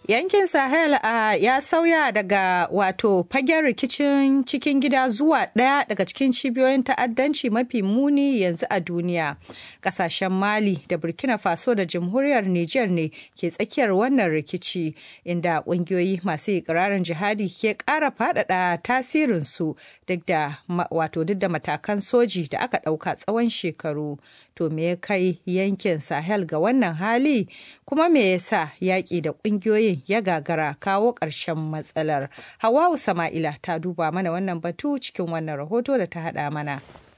Yankin Sahel uh, ya sauya daga wato fagen rikicin cikin gida zuwa ɗaya daga cikin cibiyoyin ta'addanci mafi muni yanzu a duniya. Kasashen Mali da Burkina Faso da Jamhuriyar Nijar ne ke tsakiyar wannan rikici, inda ƙungiyoyi masu ikirarin jihadi ke ƙara faɗaɗa tasirinsu duk da wato duk da matakan soji da aka ɗauka tsawon shekaru. To me ya kai yankin Sahel ga wannan hali? Kuma me yasa yaƙi da ƙungiyoyin ya gagara kawo ƙarshen matsalar. Hawa'u Sama'ila ta duba mana wannan batu cikin wannan rahoto da ta haɗa mana.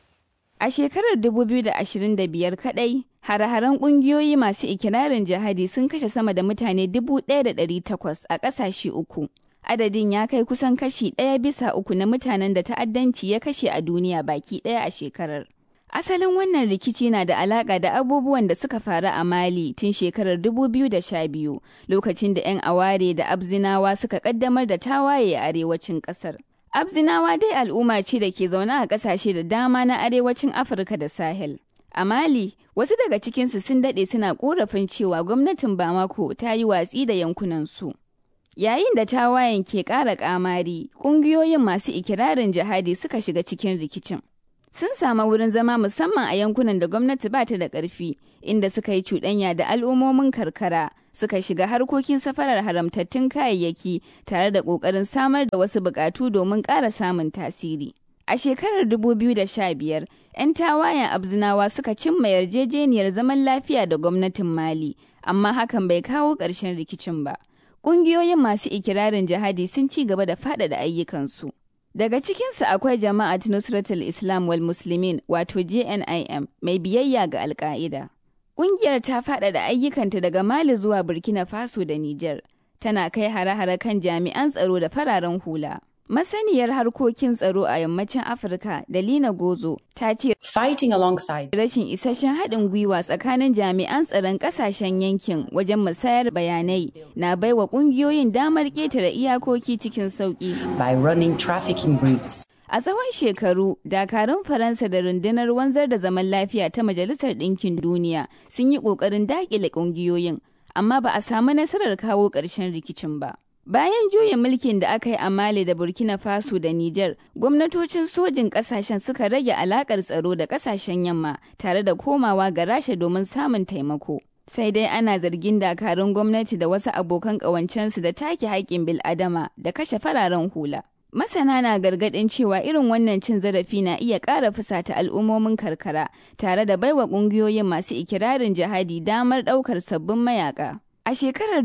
A shekarar 2025 kaɗai, hare-haren ƙungiyoyi masu ikirarin jihadi sun kashe sama da mutane 1,800 a ƙasashe uku. Adadin ya kai kusan kashi ɗaya bisa uku na mutanen da ta'addanci ya kashe a duniya baki ɗaya a shekarar. Asalin wannan rikici na da alaƙa da abubuwan da suka faru a Mali tun shekarar 2012 lokacin da 'yan aware da Abzinawa suka ƙaddamar da tawaye a arewacin ƙasar. Abzinawa dai al'umma ce da ke zaune a ƙasashe da dama na arewacin Afirka da Sahel. A Mali, wasu daga cikinsu sun daɗe suna ƙorafin cewa gwamnatin Bamako ta yi watsi da yankunansu. Yayin da tawayen ke ƙara ƙamari, ƙungiyoyin masu ikirarin jihadi suka shiga cikin rikicin. sun samu wurin zama musamman a yankunan da gwamnati ba ta da ƙarfi inda suka yi cuɗanya da al'ummomin karkara suka shiga harkokin safarar haramtattun kayayyaki tare da ƙoƙarin samar da wasu buƙatu domin ƙara samun tasiri. A shekarar 2015, 'yan tawayen Abzinawa suka cimma yarjejeniyar zaman lafiya da gwamnatin Mali, amma hakan bai kawo ƙarshen rikicin ba. Ƙungiyoyin masu ikirarin jihadi sun ci gaba da faɗaɗa ayyukansu. Daga cikinsu akwai jama'at Nusratul Islam wal Muslimin wato JNIM mai biyayya ga Alƙa'ida. Ƙungiyar ta faɗaɗa ayyukanta daga Mali zuwa Burkina Faso da Nijar, tana kai hare-hare kan jami'an tsaro da fararen hula. Masaniyar harkokin tsaro a yammacin Afirka da Lina Gozo ta ce fighting alongside rashin isasshen haɗin gwiwa tsakanin jami'an tsaron ƙasashen yankin wajen musayar bayanai na baiwa ƙungiyoyin damar ƙetare iyakoki cikin sauƙi. by running trafficking routes. A tsawon shekaru, dakarun Faransa da rundunar wanzar da zaman lafiya ta Majalisar Ɗinkin Duniya sun yi ƙoƙarin daƙile ƙungiyoyin, amma ba a samu nasarar kawo ƙarshen rikicin ba. Bayan juyin mulkin da aka yi a Mali da Burkina Faso da Nijar, gwamnatocin sojin ƙasashen suka rage alaƙar tsaro da ƙasashen yamma tare da komawa ga Rasha domin samun taimako. Sai dai ana zargin dakarun gwamnati da wasu abokan ƙawancensu da take haƙƙin bil'adama da kashe fararen hula. Masana na gargaɗin cewa irin wannan cin zarafi na iya ƙara fusata al'ummomin karkara tare da baiwa ƙungiyoyin masu ikirarin jihadi damar ɗaukar sabbin mayaka. A shekarar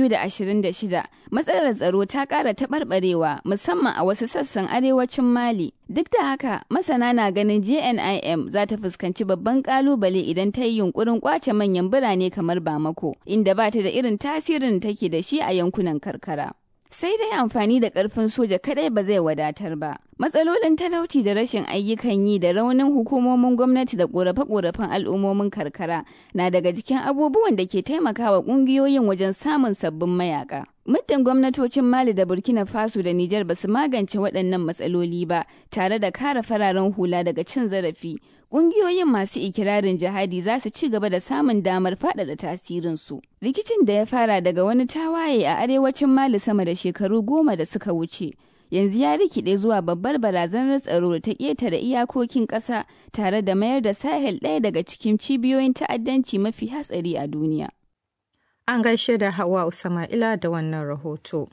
2026, matsalar tsaro ta ƙara taɓarɓarewa musamman a wasu sassan arewacin Mali. Duk da haka, masana na ganin JNIM za ta fuskanci babban ƙalubale idan ta yi yunkurin ƙwace manyan birane kamar Bamako, inda ba ta da irin tasirin da take da shi a yankunan karkara. sai dai amfani da ƙarfin soja kadai ba zai wadatar ba. Matsalolin talauci da rashin ayyukan yi da raunin hukumomin gwamnati da ƙorafe-ƙorafen al'ummomin karkara na daga cikin abubuwan da ke taimakawa ƙungiyoyin wajen samun sabbin mayaka. Muddin gwamnatocin Mali da Burkina Faso da Nijar ba su magance waɗannan matsaloli ba tare da kare fararen hula daga cin zarafi, ƙungiyoyin masu ikirarin jihadi za su ci gaba da samun damar faɗaɗa tasirinsu. Rikicin da ya fara daga wani tawaye a arewacin Mali sama da shekaru goma da suka wuce. Yanzu ya rikide zuwa babbar barazanar tsaro da ta ƙetare iyakokin ƙasa tare da mayar da Sahel ɗaya daga cikin cibiyoyin ta'addanci mafi hatsari a duniya. An gaishe da Hawa Usama'ila da wannan rahoto.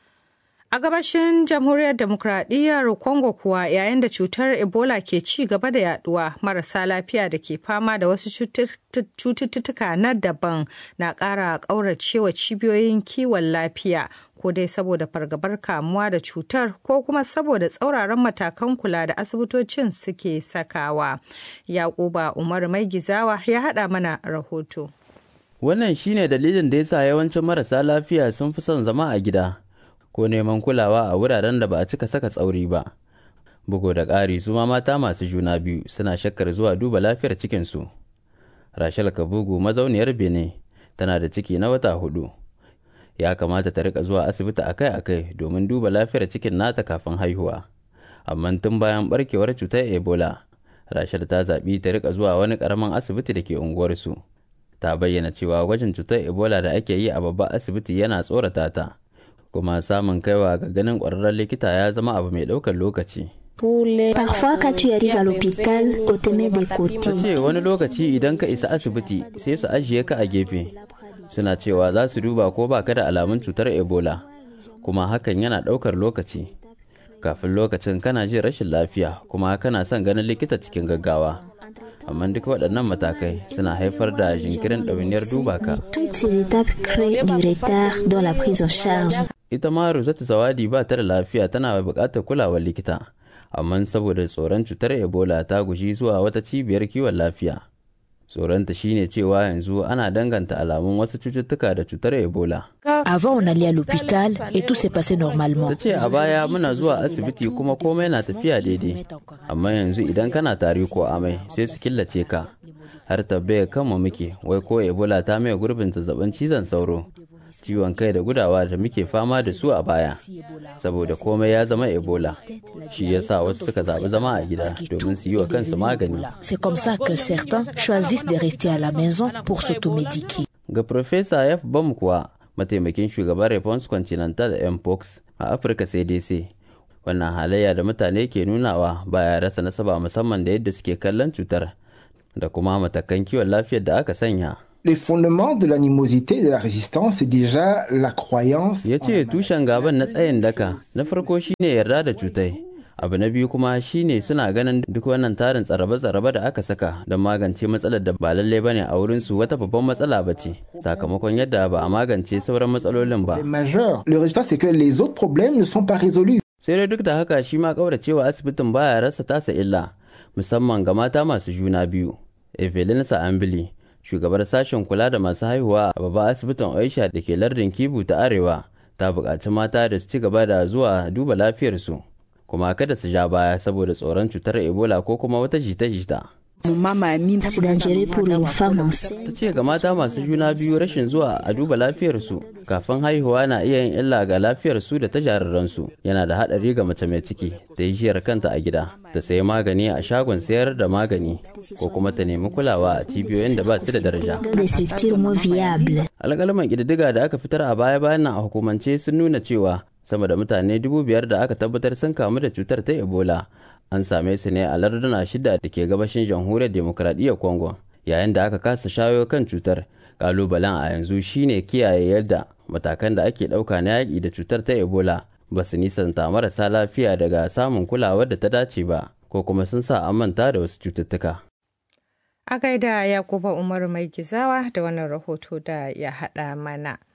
A gabashin jamhuriyar demokradiyyar Congo kuwa yayin da cutar Ebola ke ci gaba da yaduwa marasa lafiya da ke fama da wasu cututtuka na daban na ƙara ƙauracewa cibiyoyin kiwon lafiya ko dai saboda fargabar kamuwa da cutar ko kuma saboda tsauraran matakan kula da asibitocin suke sakawa. Yakuba Umar Mai Gizawa ya haɗa mana rahoto. Wannan shine dalilin da yasa yawancin marasa lafiya sun fi son zama a gida. ko neman kulawa a wuraren da ba a cika saka tsauri ba. Bugu da ƙari su ma mata masu juna biyu suna shakkar zuwa duba lafiyar cikinsu. Rashal Kabugu mazauniyar Benin tana da ciki na wata hudu. Ya kamata ta rika zuwa asibiti akai-akai domin duba lafiyar cikin nata kafin haihuwa. Amma tun bayan barkewar cutar Ebola, Rashal ta zaɓi ta rika zuwa wani ƙaramin asibiti da ke unguwarsu. ta bayyana cewa gwajin cutar ebola da ake yi a babban asibiti yana tsorata ta kuma samun kaiwa ga ganin ƙwararren likita ya zama abu mai ɗaukar lokaci Parfois, quand tu arrives à l'hôpital, on te met des ta côtés. ce wani lokaci idan ka isa asibiti sai su ajiye ka a gefe suna cewa za su duba ko ba ka da alamun cutar ebola kuma hakan yana ɗaukar lokaci kafin lokacin kana jin rashin lafiya kuma kana son ganin likita cikin gaggawa amma duk waɗannan matakai suna haifar da jinkirin ɗawainiyar duba ka Toutes ces étapes créent du retard dans la prise en charge. ita ma Rosetta Zawadi ba ta da lafiya tana buƙatar kulawar likita amma saboda tsoron cutar ebola ta guji zuwa wata cibiyar kiwon lafiya tsoronta shine cewa yanzu ana danganta alamun wasu cututtuka da cutar ebola Avant, on allait à l'hôpital et tout s'est passé normalement. ta ce a baya muna zuwa asibiti kuma komai na tafiya daidai amma yanzu idan kana tari ko amai sai su killace ka har tabbaya kanmu muke wai ko ebola ta mai gurbin zazzabin cizon sauro ciwon kai da gudawa da muke fama da su a baya saboda komai ya zama ebola shi yasa wasu suka zaɓi zama a gida domin su yi wa kansu magani C'est comme ça que certains choisissent de rester à la maison pour s'automédiquer. ga Profesa F. Bam kuwa mataimakin shugaban Response Continental Mpox a Afirka CDC. Wannan halayya da mutane ke nunawa baya rasa nasaba musamman da yadda suke kallon cutar da kuma matakan kiwon lafiyar da aka sanya. Les fondements de l'animosité et de la résistance, c'est déjà la croyance. Ya ce tushen gaban na tsayin daka na farko shine yarda da cutai. Abu na biyu kuma shine suna ganin duk wannan tarin tsarabe-tsarabe da aka saka don magance matsalar da ba lalle bane a wurinsu wata babban matsala ba ce sakamakon yadda ba a magance sauran matsalolin ba. est majeur. Le résultat, c'est que les autres problèmes ne sont pas résolus. sai dai duk da haka shi ma kauracewa asibitin baya rasa tasa illa musamman ga mata masu juna biyu evelyn sa'ambili shugabar sashen kula da masu haihuwa a babban asibitin oisha da ke lardin kibu ta arewa ta buƙaci mata da su ci gaba da zuwa duba lafiyarsu kuma kada su ja baya saboda tsoron cutar ebola ko kuma wata jita-jita C'est dangereux pour une femme enceinte. ta ce ga mata masu juna biyu rashin zuwa a duba lafiyarsu kafin haihuwa na iya yin illa ga lafiyarsu da ta jariransu yana da haɗari ga mace mai ciki ta yi jiyar kanta a gida ta sayi magani a shagon sayar da magani ko kuma ta nemi kulawa a cibiyoyin da ba su da daraja Dans des structures moins viables. alƙalman ƙididdiga da aka fitar a baya bayan nan a hukumance sun nuna cewa sama da mutane dubu biyar da aka tabbatar sun kamu da cutar ta ebola an same su ne a larduna shida da ke gabashin jamhuriyar demokradiyyar congo yayin da aka kasa shawo kan cutar kalubalen a yanzu shine kiyaye yadda matakan da ake ɗauka na yaƙi da cutar ta ebola ba su nisanta marasa lafiya daga samun kulawar da ta dace ba ko kuma sun sa an manta da wasu cututtuka A gaida Yakuba Umaru mai gizawa da wannan rahoto da ya haɗa mana.